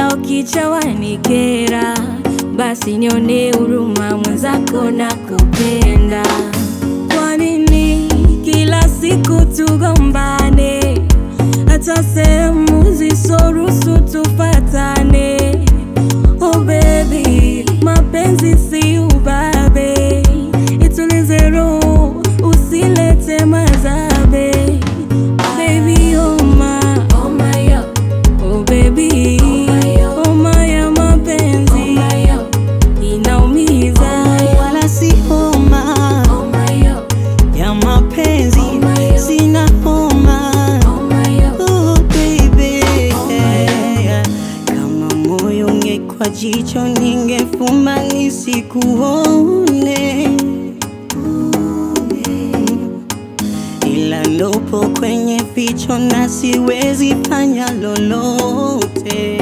kila ukicha wanikera, basi nione huruma mwenzako na kupenda. Kwa nini kila siku tugombane, hata sehemu zisoruhusu tufatane? Oh baby, mapenzi si ubabe, itulize roho, usilete mazabe. Baby, oh my, oh my, oh baby, oh my, ya mapenzi inaumiza. wala si homa ya mapenzi, sina homa oh baby. Kama moyo ungekuwa jicho, ningefumba nisikuone, ila ndopo kwenye ficho na siwezi fanya lolote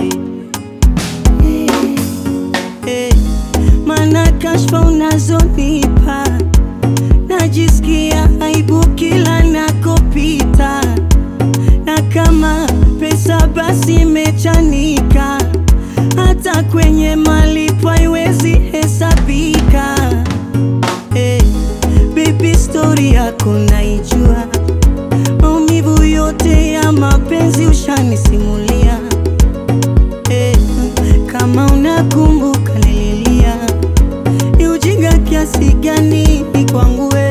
Eh, Mana kashfa unazonipa najisikia aibu kila nakopita, na kama pesa basi imechanika, hata kwenye malipo haiwezi hesabika. Eh, baby story yako naijua, maumivu yote ya mapenzi ushanisimulia. Eh, kama unakumbuka nililia, ni ujinga kiasi gani kwangu wewe